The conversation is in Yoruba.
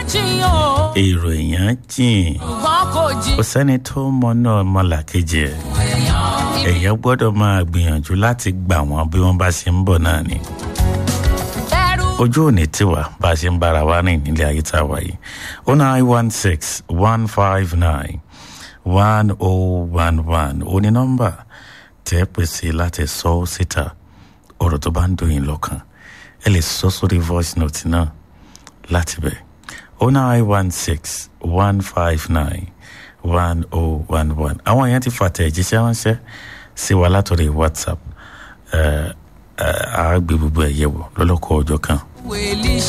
jiyàn o èrò èèyàn jìn ṣùgbọ́n kò jí. kò sẹ́ni tó mọ̀nà ọmọlàkejì ẹ̀ èèyàn gbọ́dọ̀ máa gbìyànjú láti gbà wọ́n bí wọ́n bá ṣe ń bọ̀ náà ni ẹrú ojú òní tiwa bá a ṣe ń bára wa rìn nílé ayé tá a wà yìí o nine one six one five nine one oh one one o ní nọ́mbà tẹ́ pèsè láti sọ ọ́ síta ọ̀rọ̀ tó bá ń dùn yín lọ́kàn ẹ lè sọ sórí voice note náà láti bẹ̀ o nine one six one five nine one oh one one àwọn èèyàn ti fàtẹ̀ ìjíṣẹ́ ránṣẹ́ sí wa látọ̀rí whatsapp ẹ̀ ẹ̀ àá gbé gbogbo ẹ̀ yẹ̀wò lọ́lọ́kọ̀ ọjọ́ kan. wèlíì